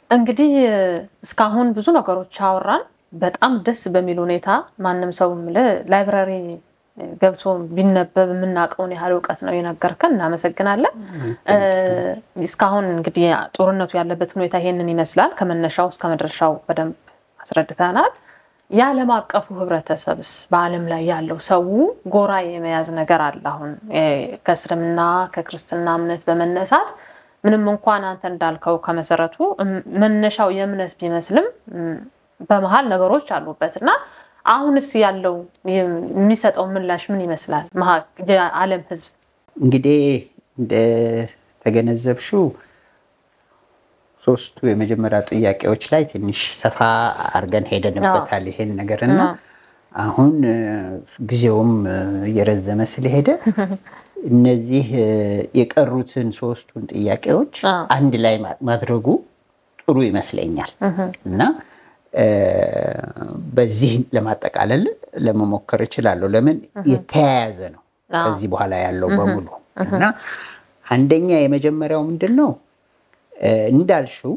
እንግዲህ እስካሁን ብዙ ነገሮች አወራን። በጣም ደስ በሚል ሁኔታ ማንም ሰው የምልህ ላይብራሪ ገብቶ ቢነበብ የምናውቀውን ያህል እውቀት ነው የነገርከን። እናመሰግናለን። እስካሁን እንግዲህ ጦርነቱ ያለበት ሁኔታ ይሄንን ይመስላል። ከመነሻው እስከ መድረሻው በደንብ አስረድተናል። የዓለም አቀፉ ህብረተሰብስ በዓለም ላይ ያለው ሰው ጎራ የመያዝ ነገር አለ። አሁን ከእስልምና ከክርስትና እምነት በመነሳት ምንም እንኳን አንተ እንዳልከው ከመሰረቱ መነሻው የእምነት ቢመስልም በመሀል ነገሮች አሉበት እና አሁንስ ያለው የሚሰጠው ምላሽ ምን ይመስላል? የዓለም ህዝብ እንግዲህ እንደተገነዘብሽው ሶስቱ የመጀመሪያ ጥያቄዎች ላይ ትንሽ ሰፋ አድርገን ሄደንበታል ይሄን ነገር እና አሁን ጊዜውም እየረዘመ ስለሄደ እነዚህ የቀሩትን ሶስቱን ጥያቄዎች አንድ ላይ ማድረጉ ጥሩ ይመስለኛል እና በዚህ ለማጠቃለል ለመሞከር እችላለሁ። ለምን የተያያዘ ነው ከዚህ በኋላ ያለው በሙሉ እና አንደኛ የመጀመሪያው ምንድን ነው እንዳልሽው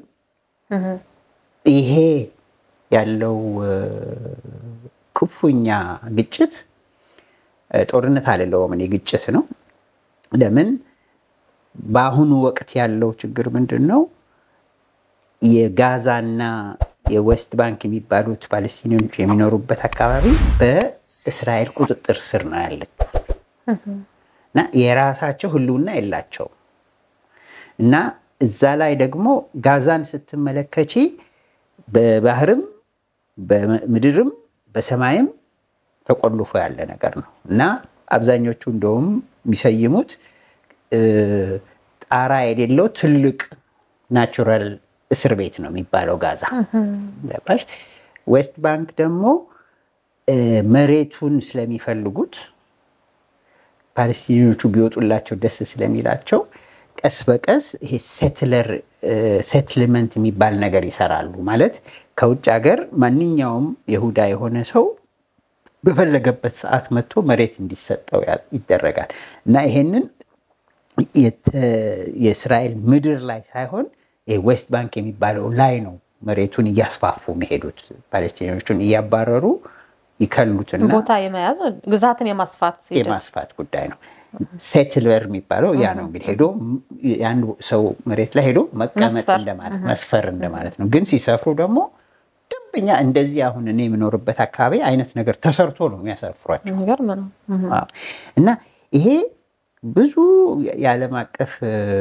ይሄ ያለው ክፉኛ ግጭት ጦርነት አልለውም እኔ ግጭት ነው። ለምን በአሁኑ ወቅት ያለው ችግር ምንድን ነው? የጋዛና የዌስት ባንክ የሚባሉት ፓለስቲኒዎች የሚኖሩበት አካባቢ በእስራኤል ቁጥጥር ስር ነው ያለ እና የራሳቸው ህልውና የላቸውም እና እዛ ላይ ደግሞ ጋዛን ስትመለከቺ በባህርም በምድርም በሰማይም ተቆልፎ ያለ ነገር ነው እና አብዛኞቹ እንደውም የሚሰይሙት ጣራ የሌለው ትልቅ ናቹራል እስር ቤት ነው የሚባለው ጋዛ። ዌስት ባንክ ደግሞ መሬቱን ስለሚፈልጉት ፓለስቲኒዎቹ ቢወጡላቸው ደስ ስለሚላቸው ቀስ በቀስ ይሄ ሴትለር ሴትልመንት የሚባል ነገር ይሰራሉ። ማለት ከውጭ ሀገር ማንኛውም ይሁዳ የሆነ ሰው በፈለገበት ሰዓት መጥቶ መሬት እንዲሰጠው ይደረጋል እና ይሄንን የእስራኤል ምድር ላይ ሳይሆን ዌስት ባንክ የሚባለው ላይ ነው መሬቱን እያስፋፉ የሚሄዱት ፓለስቲኒዎቹን እያባረሩ ይከሉትና ቦታ የመያዝ ግዛትን የማስፋት የማስፋት ጉዳይ ነው። ሴትለር የሚባለው ያ ነው እንግዲህ ሄዶ የአንድ ሰው መሬት ላይ ሄዶ መቀመጥ እንደማለት መስፈር እንደማለት ነው። ግን ሲሰፍሩ ደግሞ ደንበኛ እንደዚህ አሁን እኔ የምኖርበት አካባቢ አይነት ነገር ተሰርቶ ነው የሚያሰፍሯቸው እና ይሄ ብዙ የዓለም አቀፍ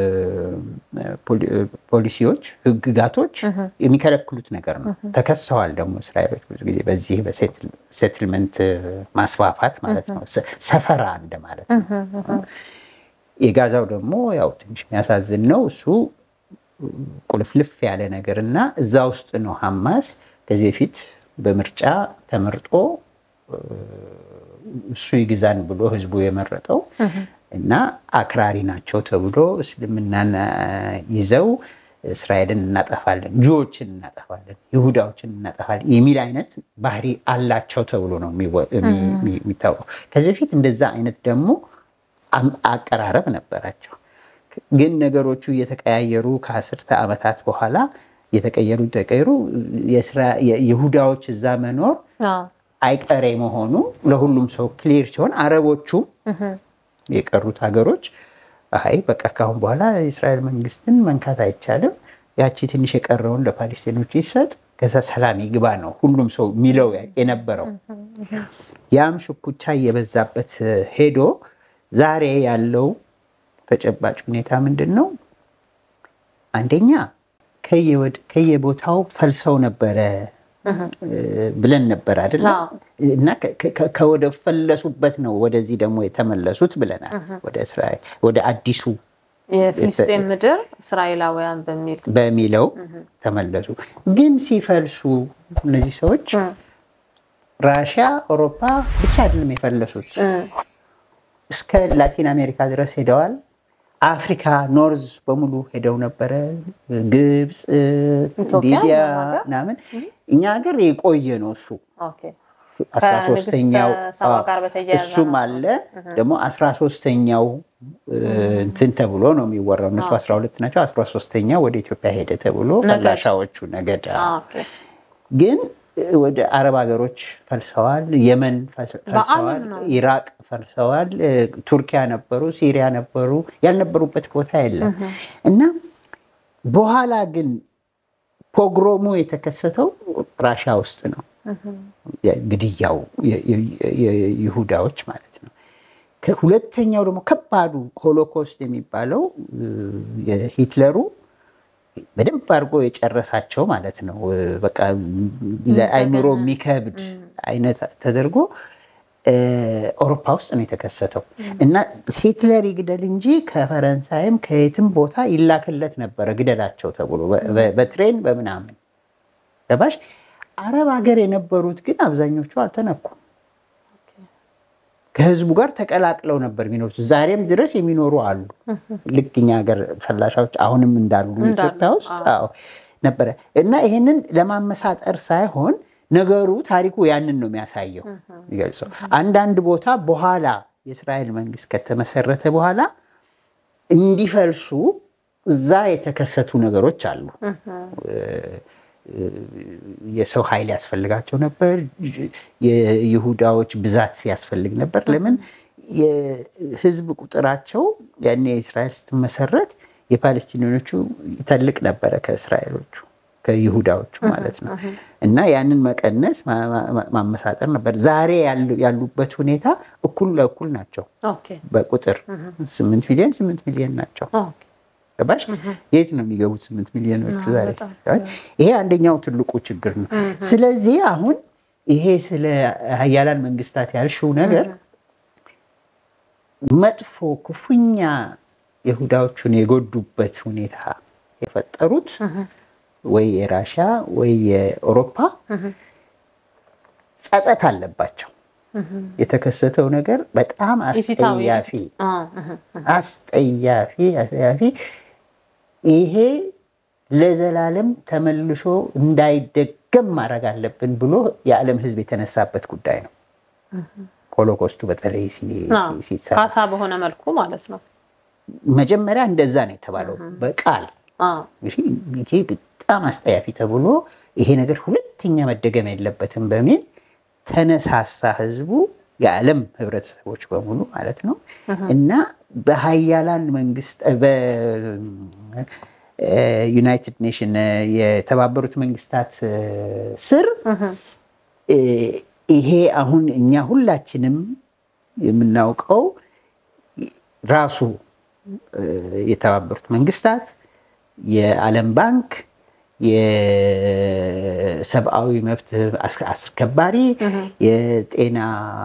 ፖሊሲዎች፣ ህግጋቶች የሚከለክሉት ነገር ነው። ተከሰዋል ደግሞ እስራኤሎች ብዙ ጊዜ በዚህ በሴትልመንት ማስፋፋት ማለት ነው፣ ሰፈራ እንደማለት ነው። የጋዛው ደግሞ ያው ትንሽ የሚያሳዝን ነው። እሱ ቁልፍልፍ ያለ ነገር እና እዛ ውስጥ ነው ሐማስ ከዚህ በፊት በምርጫ ተመርጦ እሱ ይግዛን ብሎ ህዝቡ የመረጠው እና አክራሪ ናቸው ተብሎ እስልምናን ይዘው እስራኤልን እናጠፋለን፣ ጁዎችን እናጠፋለን፣ ይሁዳዎችን እናጠፋለን የሚል አይነት ባህሪ አላቸው ተብሎ ነው የሚታወቀው። ከዚህ በፊት እንደዛ አይነት ደግሞ አቀራረብ ነበራቸው። ግን ነገሮቹ እየተቀያየሩ ከአስርተ ዓመታት በኋላ የተቀየሩ ተቀየሩ የይሁዳዎች እዛ መኖር አይቀሬ መሆኑ ለሁሉም ሰው ክሊር ሲሆን አረቦቹም የቀሩት ሀገሮች አይ በቃ ካሁን በኋላ የእስራኤል መንግስትን መንካት አይቻልም፣ ያቺ ትንሽ የቀረውን ለፓሌስቲኖች ይሰጥ፣ ከዛ ሰላም ይግባ ነው ሁሉም ሰው የሚለው የነበረው። ያም ሽኩቻ እየበዛበት ሄዶ ዛሬ ያለው ተጨባጭ ሁኔታ ምንድን ነው? አንደኛ ከየቦታው ፈልሰው ነበረ ብለን ነበር አይደለ? እና ከወደ ፈለሱበት ነው ወደዚህ ደግሞ የተመለሱት ብለናል። ወደ እስራኤል ወደ አዲሱ የፊልስጤን ምድር እስራኤላውያን በሚል በሚለው ተመለሱ። ግን ሲፈልሱ እነዚህ ሰዎች ራሽያ፣ አውሮፓ ብቻ አይደለም የፈለሱት፣ እስከ ላቲን አሜሪካ ድረስ ሄደዋል። አፍሪካ ኖርዝ በሙሉ ሄደው ነበረ። ግብፅ፣ ሊቢያ ምናምን። እኛ ሀገር የቆየ ነው እሱ አስራ ሶስተኛው ከንግስተ ሳባ ጋር በተያያዘ እሱም ነው። አለ ደግሞ አስራ ሶስተኛው እንትን ተብሎ ነው የሚወራው። እነሱ አስራ ሁለት ናቸው። አስራ ሶስተኛው ወደ ኢትዮጵያ ሄደ ተብሎ ነገድ። ፈላሻዎቹ ነገድ አ፣ ኦኬ። ግን ወደ አረብ ሀገሮች ፈልሰዋል። የመን ፈል- ፈልሰዋል። በዓለም ነው። ኢራቅ ፈልሰዋል። ቱርኪያ ነበሩ፣ ሲሪያ ነበሩ። ያልነበሩበት ቦታ የለም እና በኋላ ግን ፖግሮሙ የተከሰተው ራሻ ውስጥ ነው። ግድያው የ- የ- የ- ይሁዳዎች ማለት ነው። ከሁለተኛው ደግሞ ከባዱ ሆሎኮስት የሚባለው እ፣ የሂትለሩ በደንብ አድርጎ የጨረሳቸው ማለት ነው። እ፣ በቃ ለአይምሮ የሚከብድ አይነት ተደርጎ እ፣ አውሮፓ ውስጥ ነው የተከሰተው እና ሂትለር ይግደል እንጂ ከፈረንሳይም ከየትም ቦታ ይላክለት ነበረ ግደላቸው ተብሎ በ- በ- በትሬን በምናምን ገባሽ። አረብ ሀገር የነበሩት ግን አብዛኞቹ አልተነኩም። ከህዝቡ ጋር ተቀላቅለው ነበር የሚኖሩት። ዛሬም ድረስ የሚኖሩ አሉ። ልክ እኛ ሀገር ፈላሻዎች አሁንም እንዳሉ እንዳሉ፣ ኢትዮጵያ ውስጥ አዎ ነበረ እና ይሄንን ለማመሳጠር ሳይሆን ነገሩ ታሪኩ ያንን ነው የሚያሳየው የሚገልጸው። አንዳንድ ቦታ በኋላ የእስራኤል መንግስት ከተመሰረተ በኋላ እንዲፈልሱ እዛ የተከሰቱ ነገሮች አሉ። የሰው ኃይል ያስፈልጋቸው ነበር። የይሁዳዎች ብዛት ያስፈልግ ነበር። ለምን የህዝብ ቁጥራቸው ያኔ የእስራኤል ስትመሰረት የፓለስቲኒኖቹ ይተልቅ ነበረ ከእስራኤሎቹ ከይሁዳዎቹ ማለት ነው። እና ያንን መቀነስ ማመሳጠር ነበር። ዛሬ ያሉበት ሁኔታ እኩል ለእኩል ናቸው ኦኬ በቁጥር ስምንት ሚሊዮን ስምንት ሚሊዮን ናቸው። ኦኬ ገባሽ? የት ነው የሚገቡት ስምንት ሚሊዮኖቹ ዛሬ? በጣም። ይሄ አንደኛው ትልቁ ችግር ነው። ስለዚህ አሁን ይሄ ስለ ሀያላን መንግስታት ያልሽው ነገር መጥፎ ክፉኛ ይሁዳዎቹን የጎዱበት ሁኔታ የፈጠሩት ወይ የራሻ ወይ የአውሮፓ ጸጸት አለባቸው። የተከሰተው ነገር በጣም ኢፍትሐዊ አስጠያፊ አ፣ እህ፣ አስጠያፊ አስጠያፊ ይሄ ለዘላለም ተመልሶ እንዳይደገም ማድረግ አለብን ብሎ የዓለም ሕዝብ የተነሳበት ጉዳይ ነው። ሆሎኮስቱ በተለይ ሲ- አ፣ ሲ- ሲሰራ ካሳ በሆነ መልኩ ማለት ነው። መጀመሪያ እንደዛ ነው የተባለው በቃል አ፣ እንግዲህ ይሄ በጣም አስጠያፊ ተብሎ ይሄ ነገር ሁለተኛ መደገም የለበትም በሚል ተነሳሳ ህዝቡ፣ የዓለም ህብረተሰቦች በሙሉ ማለት ነው እና በሀያላን መንግስት በዩናይትድ ኔሽን የተባበሩት መንግስታት ስር እ፣ ይሄ አሁን እኛ ሁላችንም የምናውቀው ራሱ እ፣ የተባበሩት መንግስታት የዓለም ባንክ የሰብአዊ መብት አስ- አስከባሪ የጤና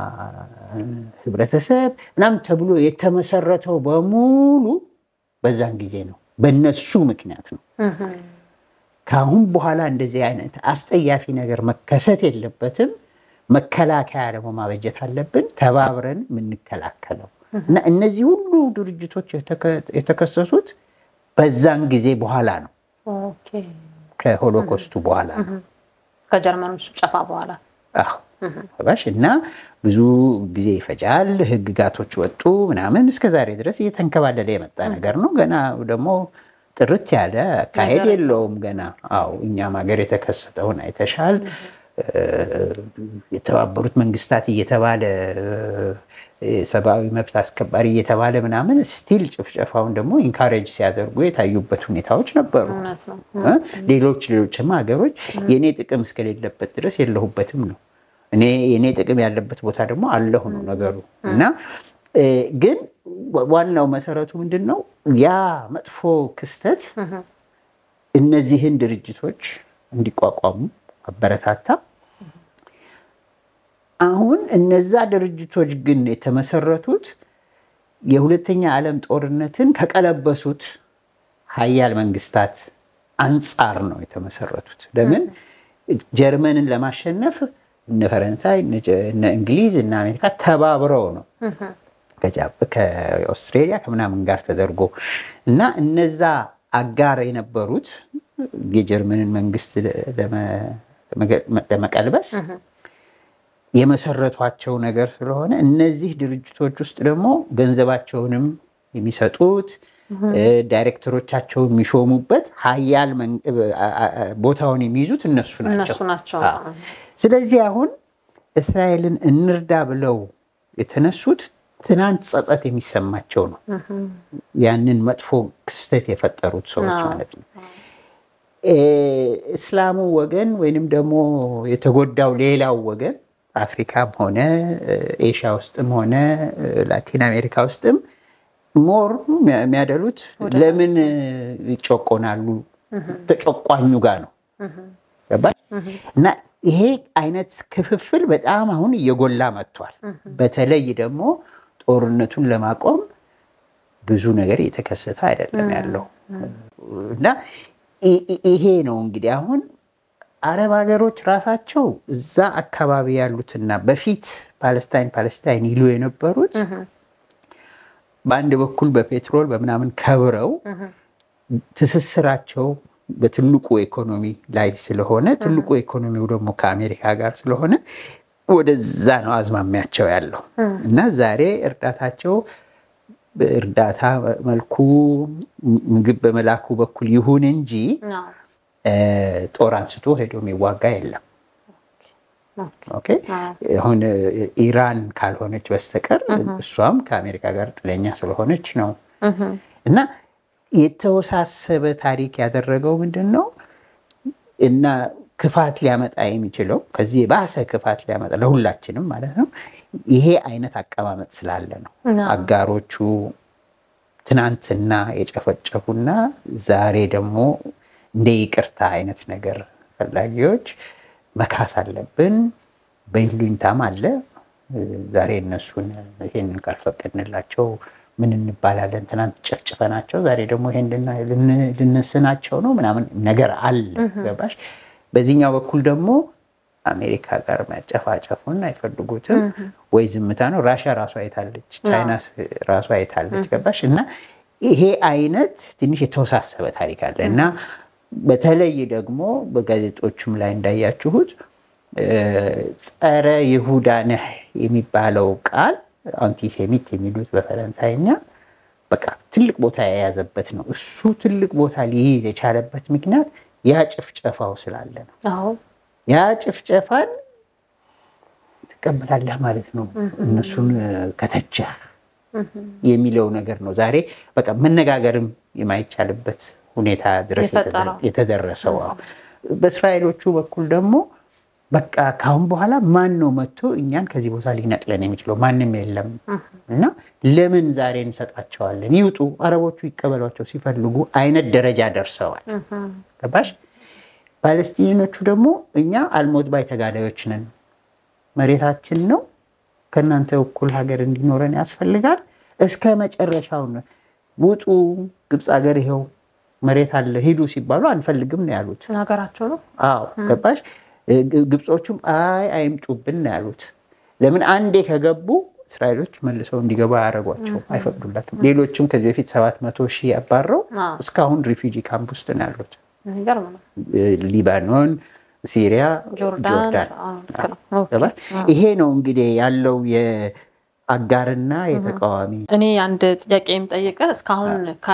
ህብረተሰብ ምናምን ተብሎ የተመሰረተው በሙሉ በዛን ጊዜ ነው። በነሱ ምክንያት ነው። እህ፣ ከአሁን በኋላ እንደዚህ አይነት አስጠያፊ ነገር መከሰት የለበትም። መከላከያ ደግሞ ማበጀት አለብን፣ ተባብረን የምንከላከለው እና እነዚህ ሁሉ ድርጅቶች የተከ- የተከሰሱት በዛን ጊዜ በኋላ ነው፣ ኦኬ ከሆሎኮስቱ በኋላ ነው። ከጀርመኖች ጭፍጨፋ በኋላ አዎ ገባሽ? እና ብዙ ጊዜ ይፈጃል። ህግጋቶች ወጡ ምናምን እስከ ዛሬ ድረስ እየተንከባለለ የመጣ ነገር ነው። ገና ደግሞ ጥርት ያለ አካሄድ ነገር የለውም ገና። አዎ እኛም ሀገር የተከሰተውን አይተሻል። የተባበሩት መንግስታት እየተባለ የሰብአዊ መብት አስከባሪ እየተባለ ምናምን ስቲል ጭፍጨፋውን ደግሞ ኢንካሬጅ ሲያደርጉ የታዩበት ሁኔታዎች ነበሩ። እውነት ነው። እ? ሌሎች ሌሎችም ሀገሮች የእኔ ጥቅም እስከሌለበት ድረስ የለሁበትም ነው። እኔ የእኔ ጥቅም ያለበት ቦታ ደግሞ አለሁ ነው ነገሩ እና እ፣ ግን ዋናው መሰረቱ ምንድን ነው? ያ መጥፎ ክስተት እነዚህን ድርጅቶች እንዲቋቋሙ አበረታታ። አሁን እነዛ ድርጅቶች ግን የተመሰረቱት የሁለተኛ ዓለም ጦርነትን ከቀለበሱት ሀያል መንግስታት አንጻር ነው የተመሰረቱት። ለምን ጀርመንን ለማሸነፍ እነ ፈረንሳይ፣ እነ ጀ- እነ እንግሊዝ እና አሜሪካ ተባብረው ነው ከጃፕ ከኦስትሬሊያ ከምናምን ጋር ተደርጎ እና እነዛ አጋር የነበሩት የጀርመንን መንግስት ለመ- ለመቀልበስ የመሰረቷቸው ነገር ስለሆነ እነዚህ ድርጅቶች ውስጥ ደግሞ ገንዘባቸውንም የሚሰጡት ዳይሬክተሮቻቸው የሚሾሙበት ሀያል ቦታውን የሚይዙት እነሱ እነሱ ናቸው። ስለዚህ አሁን እስራኤልን እንርዳ ብለው የተነሱት ትናንት ጸጸት የሚሰማቸው ነው። ያንን መጥፎ ክስተት የፈጠሩት ሰዎች ማለት ነው። እስላሙ ወገን ወይንም ደግሞ የተጎዳው ሌላው ወገን አፍሪካም ሆነ ኤሽያ ውስጥም ሆነ ላቲን አሜሪካ ውስጥም ሞር የሚያደሉት ለምን ይጮቆናሉ? ተጨቋኙ ጋር ነው ገባሽ? እና ይሄ አይነት ክፍፍል በጣም አሁን እየጎላ መጥቷል። በተለይ ደግሞ ጦርነቱን ለማቆም ብዙ ነገር እየተከሰተ አይደለም ያለው እና ይሄ ነው እንግዲህ አሁን አረብ ሀገሮች ራሳቸው እዛ አካባቢ ያሉትና በፊት ፓለስታይን ፓለስታይን ይሉ የነበሩት በአንድ በኩል በፔትሮል በምናምን ከብረው ትስስራቸው በትልቁ ኢኮኖሚ ላይ ስለሆነ ትልቁ ኢኮኖሚው ደግሞ ከአሜሪካ ጋር ስለሆነ ወደዛ ነው አዝማሚያቸው ያለው እና ዛሬ እርዳታቸው በእርዳታ መልኩ ምግብ በመላኩ በኩል ይሁን እንጂ ጦር አንስቶ ሄዶ የሚዋጋ የለም። አሁን ኢራን ካልሆነች በስተቀር እሷም ከአሜሪካ ጋር ጥለኛ ስለሆነች ነው እና የተወሳሰበ ታሪክ ያደረገው ምንድን ነው እና ክፋት ሊያመጣ የሚችለው ከዚህ የባሰ ክፋት ሊያመጣ ለሁላችንም ማለት ነው ይሄ አይነት አቀማመጥ ስላለ ነው። አጋሮቹ ትናንትና የጨፈጨፉና ዛሬ ደግሞ እንደ ይቅርታ አይነት ነገር ፈላጊዎች መካስ አለብን። በይሉኝታም አለ። ዛሬ እነሱን ይሄንን ካልፈቀድንላቸው ምን እንባላለን? ትናንት ጨፍጭፈናቸው ዛሬ ደግሞ ይሄን ልንስናቸው ነው ምናምን ነገር አለ። ገባሽ? በዚህኛው በኩል ደግሞ አሜሪካ ጋር መጨፋጨፉን አይፈልጉትም ወይ ዝምታ ነው። ራሽያ ራሷ አይታለች፣ ቻይና ራሷ አይታለች። ገባሽ? እና ይሄ አይነት ትንሽ የተወሳሰበ ታሪክ አለ እና በተለይ ደግሞ በጋዜጦቹም ላይ እንዳያችሁት ጸረ ይሁዳ ነህ የሚባለው ቃል አንቲሴሚት የሚሉት በፈረንሳይኛ በቃ ትልቅ ቦታ የያዘበት ነው። እሱ ትልቅ ቦታ ሊይዝ የቻለበት ምክንያት ያ ጭፍጨፋው ስላለ ነው። ያ ጭፍጨፋን ትቀበላለህ ማለት ነው። እነሱን ከተቸህ የሚለው ነገር ነው ዛሬ በቃ መነጋገርም የማይቻልበት ሁኔታ ድረስ የተደረሰው። በእስራኤሎቹ በኩል ደግሞ በቃ ካሁን በኋላ ማን ነው መጥቶ እኛን ከዚህ ቦታ ሊነቅለን የሚችለው? ማንም የለም እና ለምን ዛሬ እንሰጣቸዋለን? ይውጡ፣ አረቦቹ ይቀበሏቸው ሲፈልጉ አይነት ደረጃ ደርሰዋል። ገባሽ? ፓለስቲኒኖቹ ደግሞ እኛ አልሞት ባይ ተጋዳዮች ነን፣ መሬታችን ነው፣ ከእናንተ እኩል ሀገር እንዲኖረን ያስፈልጋል። እስከ መጨረሻው ውጡ፣ ግብፅ ሀገር ይኸው መሬት አለ ሂዱ ሲባሉ አንፈልግም ነው ያሉት። ሀገራቸው ነው። አዎ ገባሽ? ግብጾቹም አይ አይምጡብን ነው ያሉት። ለምን አንዴ ከገቡ እስራኤሎች መልሰው እንዲገባ አያደርጓቸው፣ አይፈቅዱላትም። ሌሎችም ከዚህ በፊት ሰባት መቶ ሺህ ያባረው እስካሁን ሪፊጂ ካምፕ ውስጥ ነው ያሉት። ሊባኖን፣ ሲሪያ፣ ጆርዳን። ይሄ ነው እንግዲህ ያለው አጋርና የተቃዋሚ እኔ አንድ ጥያቄ የምጠይቀ እስካሁን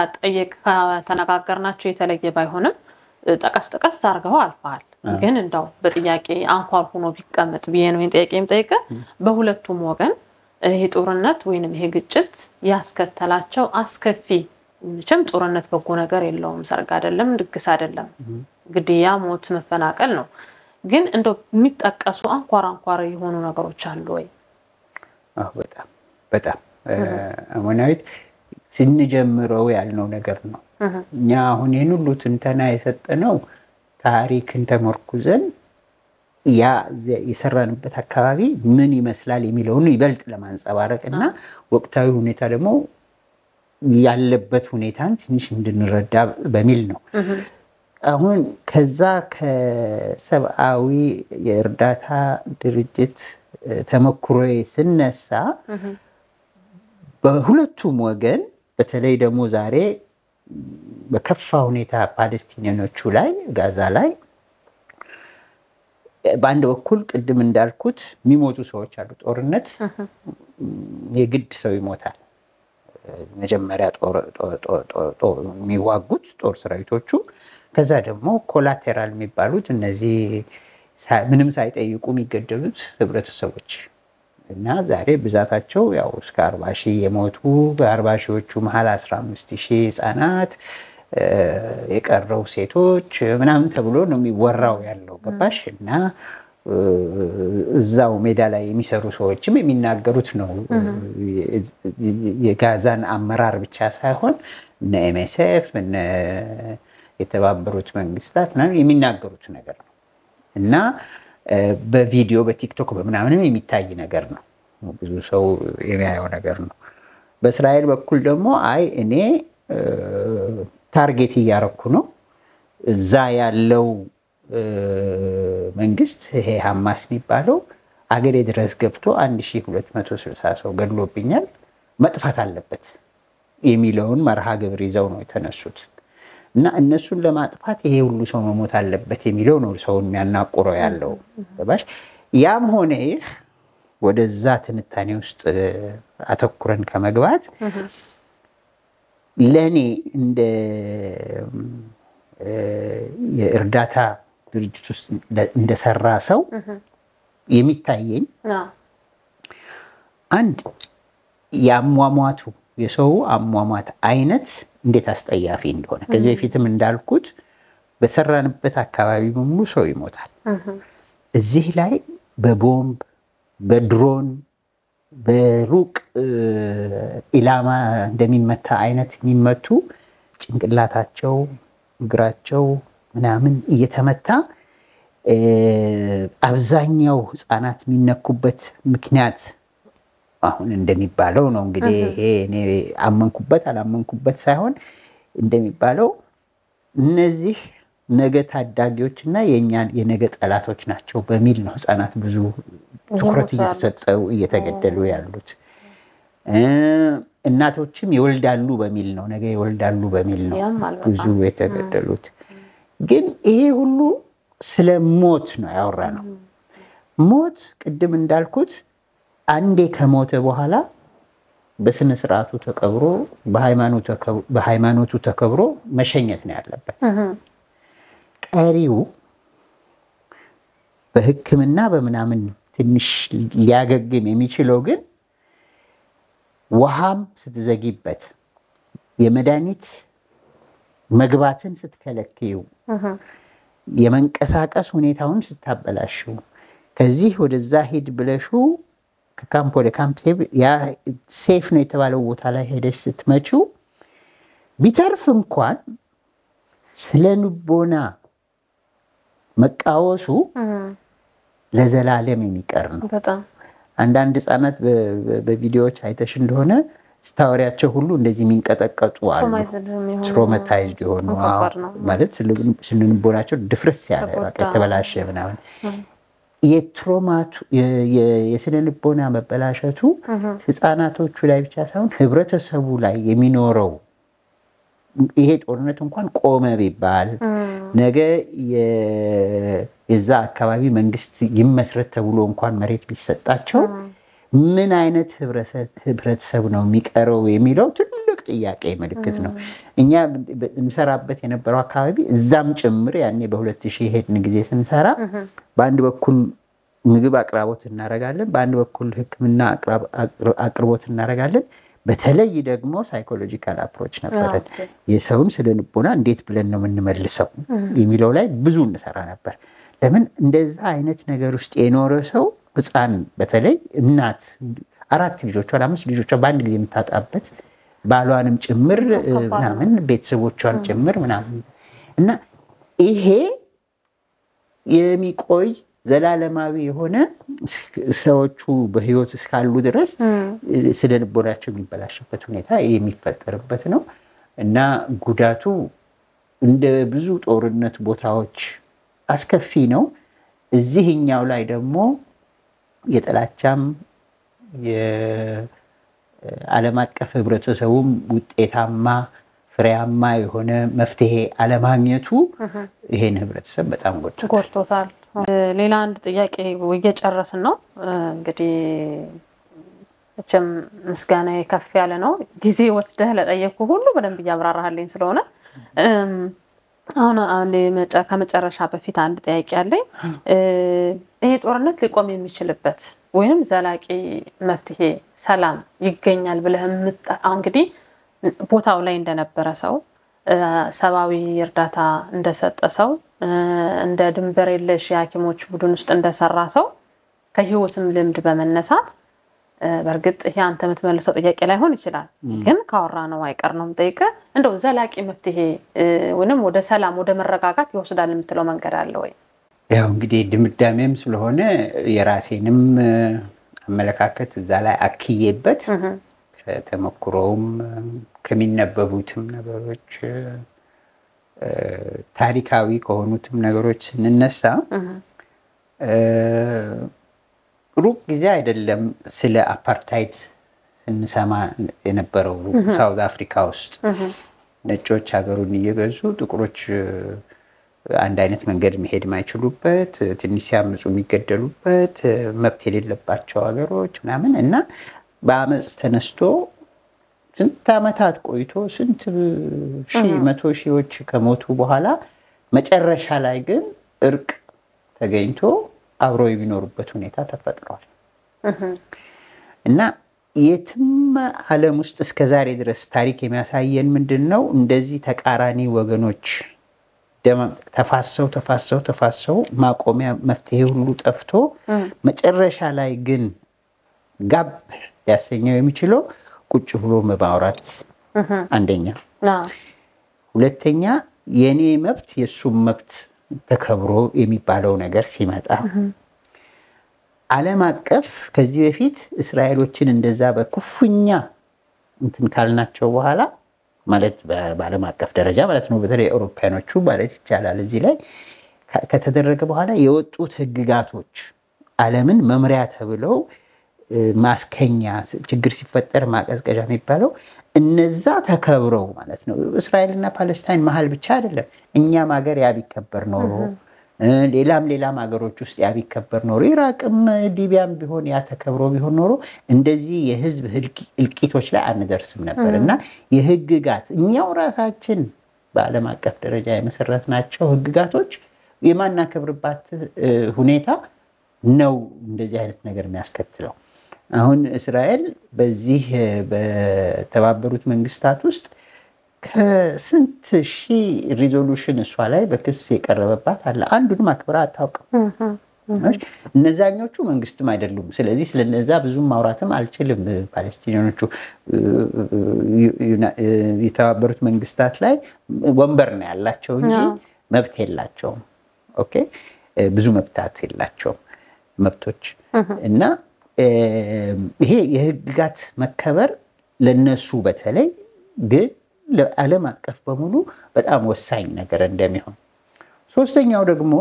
ከተነጋገርናቸው የተለየ ባይሆንም ጠቀስ ጠቀስ አድርገው አልፈሃል። ግን እንዳው በጥያቄ አንኳር ሆኖ ቢቀመጥ ብዬ ነው ጥያቄ የምጠይቀ በሁለቱም ወገን ይሄ ጦርነት ወይንም ይሄ ግጭት ያስከተላቸው አስከፊ መቼም ጦርነት በጎ ነገር የለውም። ሰርግ አይደለም፣ ድግስ አይደለም፣ ግድያ፣ ሞት፣ መፈናቀል ነው። ግን እንደው የሚጠቀሱ አንኳር አንኳር የሆኑ ነገሮች አሉ ወይ? በጣም በጣም አሞናዊት ስንጀምረው ያልነው ነገር ነው። እኛ አሁን ይህን ሁሉ ትንተና የሰጠነው ታሪክን ተመርኩዘን ያ የሰራንበት አካባቢ ምን ይመስላል የሚለውን ይበልጥ ለማንጸባረቅ እና ወቅታዊ ሁኔታ ደግሞ ያለበት ሁኔታን ትንሽ እንድንረዳ በሚል ነው። አሁን ከዛ ከሰብአዊ የእርዳታ ድርጅት ተሞክሮ ስነሳ በሁለቱም ወገን በተለይ ደግሞ ዛሬ በከፋ ሁኔታ ፓለስቲኒያኖቹ ላይ ጋዛ ላይ በአንድ በኩል ቅድም እንዳልኩት የሚሞቱ ሰዎች አሉ። ጦርነት የግድ ሰው ይሞታል። መጀመሪያ የሚዋጉት ጦር ሰራዊቶቹ፣ ከዛ ደግሞ ኮላቴራል የሚባሉት እነዚህ ምንም ሳይጠይቁ የሚገደሉት ህብረተሰቦች እና ዛሬ ብዛታቸው ያው እስከ አርባ ሺህ የሞቱ በአርባ ሺዎቹ መሀል አስራ አምስት ሺህ ህጻናት የቀረው ሴቶች ምናምን ተብሎ ነው የሚወራው ያለው ገባሽ እና እዛው ሜዳ ላይ የሚሰሩ ሰዎችም የሚናገሩት ነው። የጋዛን አመራር ብቻ ሳይሆን እነ ኤምኤስኤፍ እነ የተባበሩት መንግስታት የሚናገሩት ነገር ነው እና በቪዲዮ በቲክቶክ በምናምንም የሚታይ ነገር ነው። ብዙ ሰው የሚያየው ነገር ነው። በእስራኤል በኩል ደግሞ አይ እኔ ታርጌት እያረኩ ነው እዛ ያለው መንግስት ይሄ ሐማስ የሚባለው አገሬ ድረስ ገብቶ 1260 ሰው ገድሎብኛል፣ መጥፋት አለበት የሚለውን መርሃ ግብር ይዘው ነው የተነሱት እና እነሱን ለማጥፋት ይሄ ሁሉ ሰው መሞት አለበት የሚለው ነው ሰውን የሚያናቁረው ያለው ገባሽ። ያም ሆነ ይህ ወደዛ ትንታኔ ውስጥ አተኩረን ከመግባት ለእኔ እንደ የእርዳታ ድርጅት ውስጥ እንደሰራ ሰው የሚታየኝ አንድ የአሟሟቱ የሰው አሟሟት አይነት እንዴት አስጠያፊ እንደሆነ ከዚህ በፊትም እንዳልኩት በሰራንበት አካባቢ በሙሉ ሰው ይሞታል። እዚህ ላይ በቦምብ በድሮን በሩቅ ኢላማ እንደሚመታ አይነት የሚመቱ ጭንቅላታቸው እግራቸው ምናምን እየተመታ አብዛኛው ህፃናት የሚነኩበት ምክንያት አሁን እንደሚባለው ነው እንግዲህ ይሄ እኔ አመንኩበት አላመንኩበት ሳይሆን እንደሚባለው እነዚህ ነገ ታዳጊዎች እና የእኛን የነገ ጠላቶች ናቸው በሚል ነው ህፃናት ብዙ ትኩረት እየተሰጠው እየተገደሉ ያሉት። እናቶችም ይወልዳሉ በሚል ነው ነገ ይወልዳሉ በሚል ነው ብዙ የተገደሉት። ግን ይሄ ሁሉ ስለ ሞት ነው ያወራ ነው። ሞት ቅድም እንዳልኩት አንዴ ከሞተ በኋላ በስነ ስርዓቱ ተቀብሮ በሃይማኖቱ ተከብሮ መሸኘት ነው ያለበት። ቀሪው በሕክምና በምናምን ትንሽ ሊያገግም የሚችለው ግን ውሃም ስትዘጊበት የመድኃኒት መግባትን ስትከለክዩ የመንቀሳቀስ ሁኔታውን ስታበላሽው ከዚህ ወደዛ ሂድ ብለሹ ከካምፕ ወደ ካምፕ ያ ሴፍ ነው የተባለው ቦታ ላይ ሄደሽ ስትመችው ቢተርፍ እንኳን ስለ ልቦና መቃወሱ ለዘላለም የሚቀር ነው። አንዳንድ ህፃናት በቪዲዮዎች አይተሽ እንደሆነ ስታወሪያቸው ሁሉ እንደዚህ የሚንቀጠቀጡ አሉ። ትሮማታይዝድ የሆኑ ማለት ስነ ልቦናቸው ድፍርስ ያለ የተበላሸ ምናምን የትሮማቱ የስነ ልቦና መበላሸቱ ህፃናቶቹ ላይ ብቻ ሳይሆን ህብረተሰቡ ላይ የሚኖረው ይሄ ጦርነት እንኳን ቆመ ቢባል ነገ የዛ አካባቢ መንግስት ይመስረት ተብሎ እንኳን መሬት ቢሰጣቸው ምን አይነት ህብረተሰብ ነው የሚቀረው የሚለው ትልቅ ጥያቄ ምልክት ነው። እኛ እንሰራበት የነበረው አካባቢ እዛም ጭምር ያኔ በሁለት ሺህ ሄድን ጊዜ ስንሰራ በአንድ በኩል ምግብ አቅራቦት እናደርጋለን፣ በአንድ በኩል ሕክምና አቅርቦት እናደርጋለን። በተለይ ደግሞ ሳይኮሎጂካል አፕሮች ነበረን። የሰውን ስነ ልቦና እንዴት ብለን ነው የምንመልሰው የሚለው ላይ ብዙ እንሰራ ነበር። ለምን እንደዛ አይነት ነገር ውስጥ የኖረ ሰው ህፃን በተለይ እናት አራት ልጆቿን አምስት ልጆቿን በአንድ ጊዜ የምታጣበት ባሏንም ጭምር ምናምን ቤተሰቦቿን ጭምር ምናምን እና ይሄ የሚቆይ ዘላለማዊ የሆነ ሰዎቹ በህይወት እስካሉ ድረስ ስነ ልቦናቸው የሚበላሽበት ሁኔታ የሚፈጠርበት ነው እና ጉዳቱ እንደ ብዙ ጦርነት ቦታዎች አስከፊ ነው። እዚህኛው ላይ ደግሞ የጥላቻም የዓለም አቀፍ ህብረተሰቡም ውጤታማ ፍሬያማ የሆነ መፍትሄ አለማግኘቱ ይሄን ህብረተሰብ በጣም ጎድቶታል። ሌላ አንድ ጥያቄ እየጨረስን ነው እንግዲህ መቼም ምስጋና ከፍ ያለ ነው። ጊዜ ወስደህ ለጠየቅኩ ሁሉ በደንብ እያብራራሃልኝ ስለሆነ አሁን ከመጨረሻ በፊት አንድ ጥያቄ አለኝ። ይሄ ጦርነት ሊቆም የሚችልበት ወይም ዘላቂ መፍትሄ ሰላም ይገኛል ብለህ አሁን እንግዲህ ቦታው ላይ እንደነበረ ሰው ሰብአዊ እርዳታ እንደሰጠ ሰው እንደ ድንበር የለሽ የሐኪሞች ቡድን ውስጥ እንደሰራ ሰው ከህይወትም ልምድ በመነሳት በእርግጥ ይሄ አንተ የምትመልሰው ጥያቄ ላይሆን ይችላል፣ ግን ካወራ ነው አይቀር ነው የምጠይቅህ። እንደው ዘላቂ መፍትሄ ወይም ወደ ሰላም ወደ መረጋጋት ይወስዳል የምትለው መንገድ አለ ወይ? ያው እንግዲህ ድምዳሜም ስለሆነ የራሴንም አመለካከት እዛ ላይ አክዬበት ከተሞክሮውም ከሚነበቡትም ነገሮች ታሪካዊ ከሆኑትም ነገሮች ስንነሳ ሩቅ ጊዜ አይደለም ስለ አፓርታይድ ስንሰማ የነበረው ሳውዝ አፍሪካ ውስጥ ነጮች ሀገሩን እየገዙ ጥቁሮች አንድ አይነት መንገድ መሄድ የማይችሉበት ትንሽ ሲያምፁ የሚገደሉበት መብት የሌለባቸው ሀገሮች ምናምን እና በአመፅ ተነስቶ ስንት ዓመታት ቆይቶ ስንት ሺህ መቶ ሺዎች ከሞቱ በኋላ መጨረሻ ላይ ግን እርቅ ተገኝቶ አብረው የሚኖሩበት ሁኔታ ተፈጥሯል እና የትም ዓለም ውስጥ እስከ ዛሬ ድረስ ታሪክ የሚያሳየን ምንድን ነው? እንደዚህ ተቃራኒ ወገኖች ተፋሰው ተፋሰው ተፋሰው ማቆሚያ መፍትሄ ሁሉ ጠፍቶ መጨረሻ ላይ ግን ጋብ ሊያሰኘው የሚችለው ቁጭ ብሎ በማውራት አንደኛ፣ ሁለተኛ የእኔ መብት የእሱም መብት ተከብሮ የሚባለው ነገር ሲመጣ ዓለም አቀፍ ከዚህ በፊት እስራኤሎችን እንደዛ በኩፍኛ እንትን ካልናቸው በኋላ ማለት በዓለም አቀፍ ደረጃ ማለት ነው። በተለይ አውሮፓያኖቹ ማለት ይቻላል እዚህ ላይ ከተደረገ በኋላ የወጡት ሕግጋቶች ዓለምን መምሪያ ተብለው ማስከኛ ችግር ሲፈጠር ማቀዝቀዣ የሚባለው እነዛ ተከብረው ማለት ነው። እስራኤልና ፓለስታይን መሀል ብቻ አይደለም። እኛም ሀገር ያ ቢከበር ኖሮ ሌላም ሌላም ሀገሮች ውስጥ ያ ቢከበር ኖሮ ኢራቅም ሊቢያም ቢሆን ያ ተከብሮ ቢሆን ኖሮ እንደዚህ የህዝብ እልቂቶች ላይ አንደርስም ነበር እና የህግጋት እኛው ራሳችን በዓለም አቀፍ ደረጃ የመሰረትናቸው ህግጋቶች የማናከብርባት ሁኔታ ነው እንደዚህ አይነት ነገር የሚያስከትለው። አሁን እስራኤል በዚህ በተባበሩት መንግስታት ውስጥ ከስንት ሺህ ሪዞሉሽን እሷ ላይ በክስ የቀረበባት አለ። አንዱንም አክብራ አታውቅም። እነዛኞቹ መንግስትም አይደሉም። ስለዚህ ስለነዛ ብዙም ማውራትም አልችልም። ፓለስቲኒያኖቹ የተባበሩት መንግስታት ላይ ወንበር ነው ያላቸው እንጂ መብት የላቸውም። ኦኬ ብዙ መብታት የላቸውም መብቶች እና ይሄ የህግጋት መከበር ለነሱ በተለይ ግን ለዓለም አቀፍ በሙሉ በጣም ወሳኝ ነገር እንደሚሆን፣ ሶስተኛው ደግሞ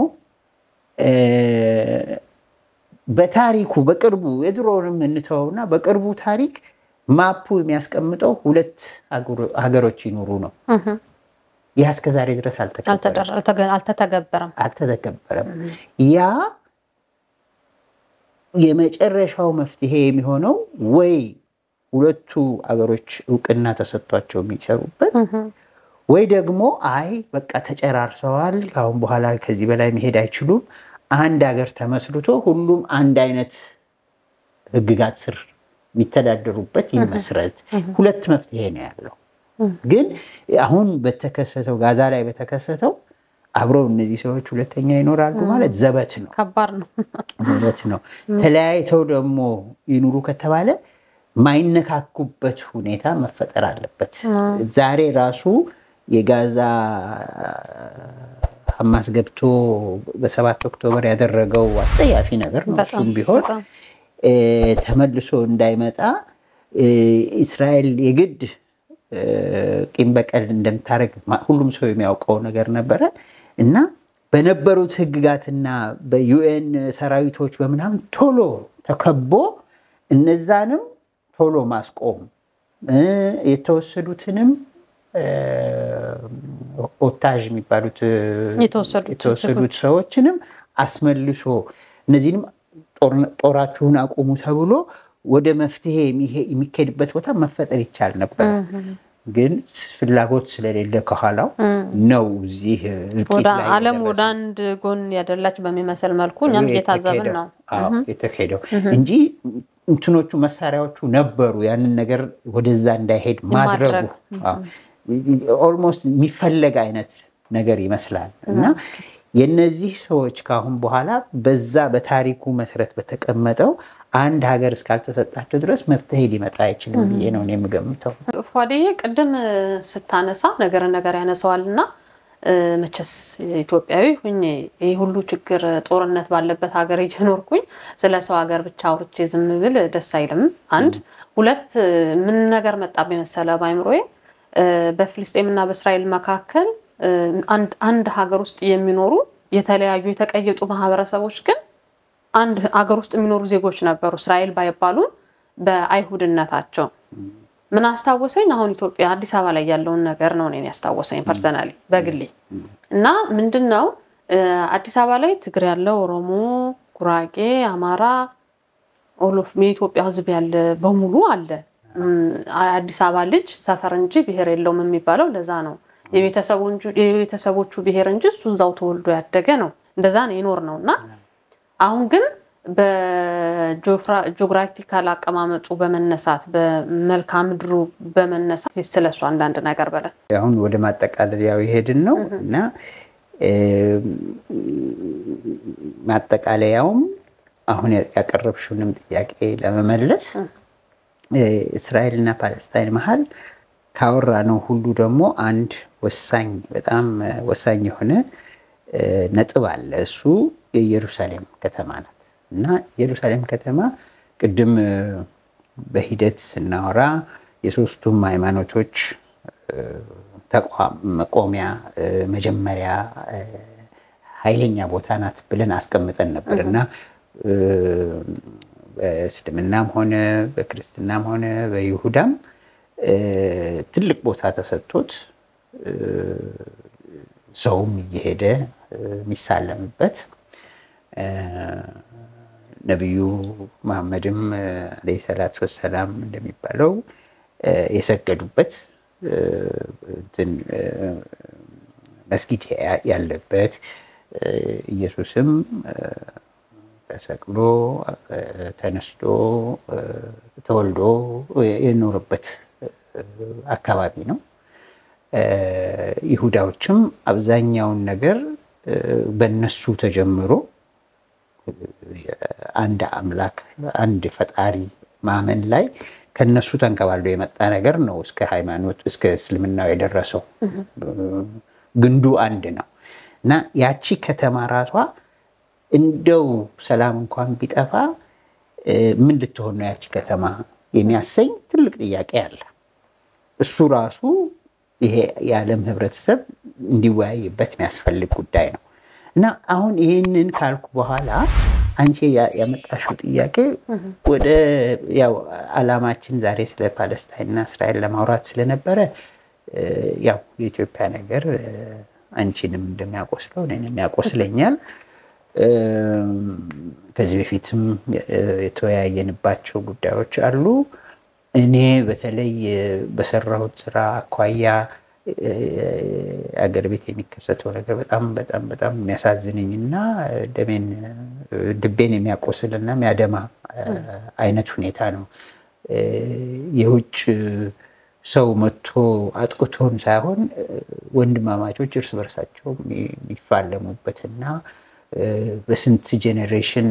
በታሪኩ በቅርቡ የድሮውንም እንተወውና በቅርቡ ታሪክ ማፑ የሚያስቀምጠው ሁለት ሀገሮች ይኑሩ ነው። ይህ እስከዛሬ ድረስ አልተተገበረም አልተተገበረም። ያ የመጨረሻው መፍትሄ የሚሆነው ወይ ሁለቱ አገሮች እውቅና ተሰጥቷቸው የሚሰሩበት ወይ ደግሞ አይ በቃ ተጨራርሰዋል፣ ከአሁን በኋላ ከዚህ በላይ መሄድ አይችሉም፣ አንድ ሀገር ተመስርቶ ሁሉም አንድ አይነት ህግጋት ስር የሚተዳደሩበት ይመስረት። ሁለት መፍትሄ ነው ያለው። ግን አሁን በተከሰተው ጋዛ ላይ በተከሰተው አብረው እነዚህ ሰዎች ሁለተኛ ይኖራሉ ማለት ዘበት ነው፣ ከባድ ነው፣ ዘበት ነው። ተለያይተው ደግሞ ይኑሩ ከተባለ ማይነካኩበት ሁኔታ መፈጠር አለበት። ዛሬ ራሱ የጋዛ ሐማስ ገብቶ በሰባት ኦክቶበር ያደረገው አስጠያፊ ነገር ነው። እሱም ቢሆን ተመልሶ እንዳይመጣ እስራኤል የግድ ቂም በቀል እንደምታደርግ ሁሉም ሰው የሚያውቀው ነገር ነበረ እና በነበሩት ህግጋትና በዩኤን ሰራዊቶች በምናምን ቶሎ ተከቦ እነዛንም ቶሎ ማስቆም የተወሰዱትንም ኦታዥ የሚባሉት የተወሰዱት ሰዎችንም አስመልሶ እነዚህንም ጦራችሁን አቁሙ ተብሎ ወደ መፍትሄ የሚካሄድበት ቦታ መፈጠር ይቻል ነበር። ግን ፍላጎት ስለሌለ ከኋላው ነው እዚህ እልቂት ላይ ዓለም ወደ አንድ ጎን ያደላች በሚመስል መልኩ እኛም እየታዘብን ነው የተካሄደው እንጂ እንትኖቹ መሳሪያዎቹ ነበሩ። ያንን ነገር ወደዛ እንዳይሄድ ማድረጉ ኦልሞስት የሚፈለግ አይነት ነገር ይመስላል እና የነዚህ ሰዎች ከአሁን በኋላ በዛ በታሪኩ መሰረት በተቀመጠው አንድ ሀገር እስካልተሰጣቸው ድረስ መፍትሄ ሊመጣ አይችልም ብዬ ነው የምገምተው። ፏዴዬ ቅድም ስታነሳ ነገር ነገር ያነሰዋል እና መቼስ ኢትዮጵያዊ ሁኜ ይህ ሁሉ ችግር ጦርነት ባለበት ሀገር እየኖርኩኝ ስለ ሰው ሀገር ብቻ አውርቼ ዝም ብል ደስ አይልም። አንድ ሁለት ምን ነገር መጣብኝ መሰለ በአይምሮዬ በፍልስጤምና በእስራኤል መካከል አንድ ሀገር ውስጥ የሚኖሩ የተለያዩ የተቀየጡ ማህበረሰቦች ግን አንድ ሀገር ውስጥ የሚኖሩ ዜጎች ነበሩ። እስራኤል ባይባሉም በአይሁድነታቸው ምን አስታወሰኝ? አሁን ኢትዮጵያ አዲስ አበባ ላይ ያለውን ነገር ነው እኔን ያስታወሰኝ ፐርሰናሊ በግሌ እና ምንድን ነው አዲስ አበባ ላይ ትግሬ ያለ፣ ኦሮሞ፣ ጉራጌ፣ አማራ ኦሎፍ የኢትዮጵያ ሕዝብ ያለ በሙሉ አለ። አዲስ አበባ ልጅ ሰፈር እንጂ ብሔር የለውም የሚባለው ለዛ ነው። የቤተሰቦቹ ብሔር እንጂ እሱ እዛው ተወልዶ ያደገ ነው። እንደዛ ነው የኖር ነው እና አሁን ግን በጂኦግራፊካል አቀማመጡ በመነሳት በመልክዓ ምድሩ በመነሳት ስለሱ አንዳንድ ነገር በለን። አሁን ወደ ማጠቃለያው የሄድን ነው እና ማጠቃለያውም አሁን ያቀረብሽውንም ጥያቄ ለመመለስ እስራኤልና ፓለስታይን መሀል ካወራ ነው ሁሉ ደግሞ አንድ ወሳኝ በጣም ወሳኝ የሆነ ነጥብ አለ። እሱ የኢየሩሳሌም ከተማ ናት እና ኢየሩሳሌም ከተማ ቅድም በሂደት ስናወራ የሶስቱም ሃይማኖቶች ተቋም መቆሚያ መጀመሪያ ኃይለኛ ቦታ ናት ብለን አስቀምጠን ነበር እና በእስልምናም ሆነ በክርስትናም ሆነ በይሁዳም ትልቅ ቦታ ተሰጥቶት ሰውም እየሄደ የሚሳለምበት ነቢዩ መሐመድም ዓለይሂ ሰላቱ ወሰላም እንደሚባለው የሰገዱበት መስጊድ ያለበት ኢየሱስም ተሰቅሎ ተነስቶ ተወልዶ የኖረበት አካባቢ ነው። ይሁዳዎችም አብዛኛውን ነገር በነሱ ተጀምሮ አንድ አምላክ አንድ ፈጣሪ ማመን ላይ ከነሱ ተንከባልዶ የመጣ ነገር ነው እስከ ሃይማኖት እስከ እስልምናው የደረሰው። ግንዱ አንድ ነው እና ያቺ ከተማ ራሷ እንደው ሰላም እንኳን ቢጠፋ ምን ልትሆን ነው ያቺ ከተማ የሚያሰኝ ትልቅ ጥያቄ አለ። እሱ ራሱ ይሄ የዓለም ህብረተሰብ እንዲወያይበት የሚያስፈልግ ጉዳይ ነው እና አሁን ይህንን ካልኩ በኋላ አንቺ ያመጣሽው ጥያቄ ወደ ያው ዓላማችን ዛሬ ስለ ፓለስታይንና እስራኤል ለማውራት ስለነበረ ያው የኢትዮጵያ ነገር አንቺንም እንደሚያቆስለው እኔንም ያቆስለኛል። ከዚህ በፊትም የተወያየንባቸው ጉዳዮች አሉ። እኔ በተለይ በሰራሁት ስራ አኳያ አገር ቤት የሚከሰተው ነገር በጣም በጣም በጣም የሚያሳዝነኝ እና ደሜን ልቤን የሚያቆስል እና የሚያደማ አይነት ሁኔታ ነው። የውጭ ሰው መጥቶ አጥቅቶን ሳይሆን ወንድማማቾች እርስ በርሳቸው የሚፋለሙበትና በስንት ጄኔሬሽን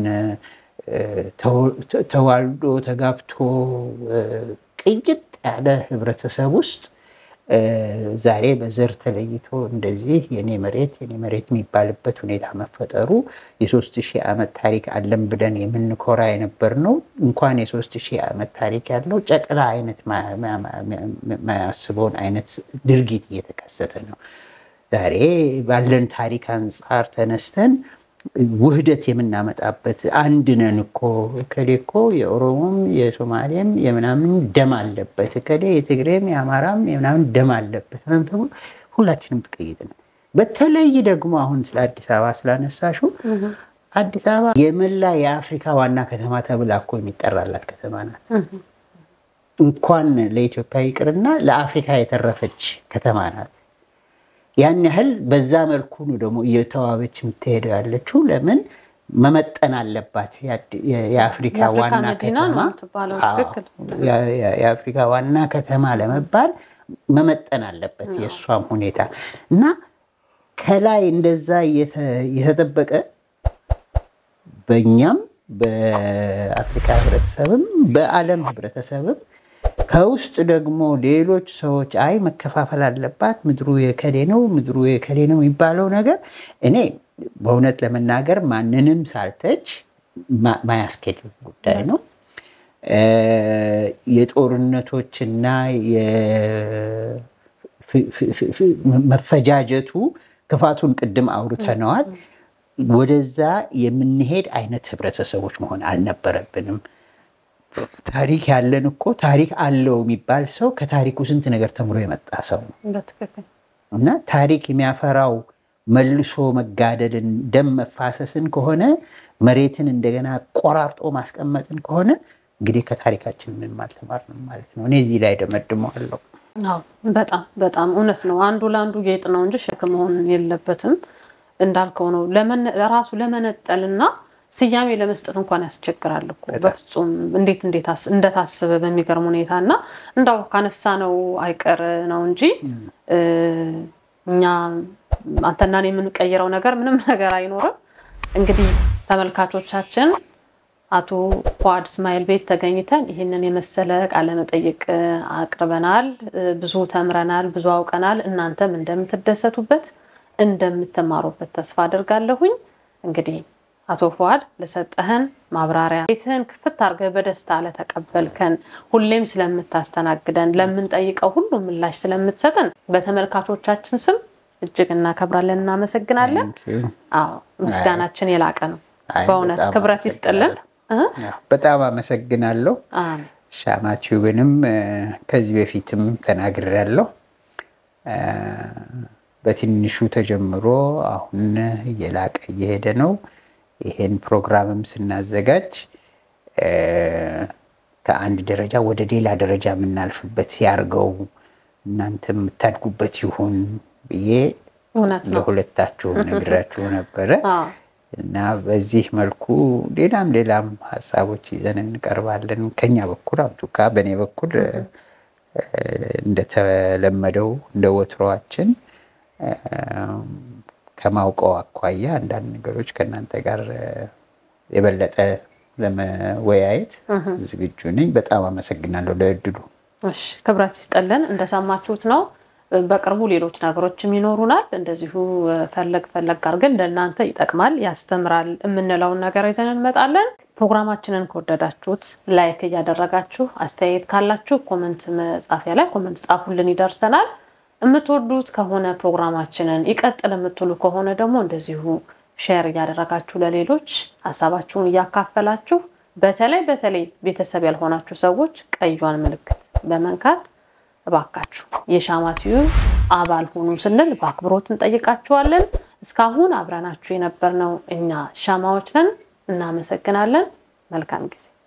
ተዋልዶ ተጋብቶ ቅይጥ ያለ ህብረተሰብ ውስጥ ዛሬ በዘር ተለይቶ እንደዚህ የኔ መሬት የኔ መሬት የሚባልበት ሁኔታ መፈጠሩ የሶስት ሺህ ዓመት ታሪክ አለን ብለን የምንኮራ የነበር ነው። እንኳን የሶስት ሺህ ዓመት ታሪክ ያለው ጨቅላ አይነት ማያስበውን አይነት ድርጊት እየተከሰተ ነው። ዛሬ ባለን ታሪክ አንጻር ተነስተን ውህደት የምናመጣበት አንድ ነን እኮ እከሌ እኮ የኦሮሞም የሶማሌም የምናምን ደም አለበት እከሌ የትግሬም የአማራም የምናምን ደም አለበት ተብሎ ሁላችንም ትቀይጥ ነው። በተለይ ደግሞ አሁን ስለ አዲስ አበባ ስላነሳሹ አዲስ አበባ የመላ የአፍሪካ ዋና ከተማ ተብላ እኮ የሚጠራላት ከተማ ናት። እንኳን ለኢትዮጵያ ይቅርና ለአፍሪካ የተረፈች ከተማ ናት። ያን ያህል በዛ መልኩ ነው ደግሞ እየተዋበች የምትሄደው ያለችው። ለምን መመጠን አለባት። የአፍሪካ ዋና ከተማ የአፍሪካ ዋና ከተማ ለመባል መመጠን አለበት የእሷም ሁኔታ እና ከላይ እንደዛ እየተጠበቀ በእኛም በአፍሪካ ህብረተሰብም በዓለም ህብረተሰብም ከውስጥ ደግሞ ሌሎች ሰዎች አይ መከፋፈል አለባት፣ ምድሩ የከሌ ነው፣ ምድሩ የከሌ ነው የሚባለው ነገር እኔ በእውነት ለመናገር ማንንም ሳልተች ማያስኬድ ጉዳይ ነው። የጦርነቶችና መፈጃጀቱ ክፋቱን ቅድም አውርተነዋል። ወደዛ የምንሄድ አይነት ህብረተሰቦች መሆን አልነበረብንም። ታሪክ ያለን እኮ ታሪክ አለው የሚባል ሰው ከታሪኩ ስንት ነገር ተምሮ የመጣ ሰው ነው እና ታሪክ የሚያፈራው መልሶ መጋደልን፣ ደም መፋሰስን ከሆነ መሬትን እንደገና ቆራርጦ ማስቀመጥን ከሆነ እንግዲህ ከታሪካችን ምንም አልተማርንም ማለት ነው። እኔ እዚህ ላይ ደመድመዋለሁ። በጣም በጣም እውነት ነው። አንዱ ለአንዱ ጌጥ ነው እንጂ ሸክም መሆን የለበትም። እንዳልከው ነው። ራሱ ለመነጠልና ስያሜ ለመስጠት እንኳን ያስቸግራል እኮ በፍጹም እንዴት እንዴት እንደታሰበ በሚገርም ሁኔታ እና እንዳው ካነሳ ነው አይቀር ነው እንጂ እኛ አንተና እኔ የምንቀይረው ነገር ምንም ነገር አይኖርም። እንግዲህ ተመልካቾቻችን አቶ ፉአድ እስማኤል ቤት ተገኝተን ይህንን የመሰለ ቃለ መጠይቅ አቅርበናል። ብዙ ተምረናል፣ ብዙ አውቀናል። እናንተም እንደምትደሰቱበት እንደምትማሩበት ተስፋ አድርጋለሁኝ። እንግዲህ አቶ ፉአድ ለሰጠህን ማብራሪያ ቤትህን ክፍት አድርገህ በደስታ ለተቀበልከን፣ ሁሌም ስለምታስተናግደን፣ ለምንጠይቀው ሁሉ ምላሽ ስለምትሰጠን በተመልካቾቻችን ስም እጅግ እናከብራለን፣ እናመሰግናለን። አዎ ምስጋናችን የላቀ ነው። በእውነት ክብረት ይስጥልን። በጣም አመሰግናለሁ። ሻማ ቲዩብንም ከዚህ በፊትም ተናግሬያለሁ። በትንሹ ተጀምሮ አሁን እየላቀ እየሄደ ነው። ይሄን ፕሮግራምም ስናዘጋጅ ከአንድ ደረጃ ወደ ሌላ ደረጃ የምናልፍበት ያርገው እናንተ የምታድጉበት ይሁን ብዬ ለሁለታችሁም ነግራችሁ ነበረ እና በዚህ መልኩ ሌላም ሌላም ሀሳቦች ይዘን እንቀርባለን። ከኛ በኩል አብዱካ በእኔ በኩል እንደተለመደው እንደ ወትሮዋችን ከማውቀው አኳያ አንዳንድ ነገሮች ከእናንተ ጋር የበለጠ ለመወያየት ዝግጁ ነኝ። በጣም አመሰግናለሁ ለእድሉ። እሺ ክብረት ይስጠልን። እንደሰማችሁት ነው። በቅርቡ ሌሎች ነገሮችም ይኖሩናል። እንደዚሁ ፈለግ ፈለግ አድርገን ለእናንተ ይጠቅማል፣ ያስተምራል የምንለውን ነገር ይዘን እንመጣለን። ፕሮግራማችንን ከወደዳችሁት ላይክ እያደረጋችሁ አስተያየት ካላችሁ ኮመንት መጻፊያ ላይ ኮመንት ጻፉልን፣ ይደርሰናል። የምትወዱት ከሆነ ፕሮግራማችንን ይቀጥል የምትሉ ከሆነ ደግሞ እንደዚሁ ሼር እያደረጋችሁ ለሌሎች ሀሳባችሁን እያካፈላችሁ በተለይ በተለይ ቤተሰብ ያልሆናችሁ ሰዎች ቀዩን ምልክት በመንካት እባካችሁ የሻማ ቲዩብ አባል ሁኑ ስንል በአክብሮት እንጠይቃችኋለን። እስካሁን አብረናችሁ የነበርነው እኛ ሻማዎች ነን። እናመሰግናለን። መልካም ጊዜ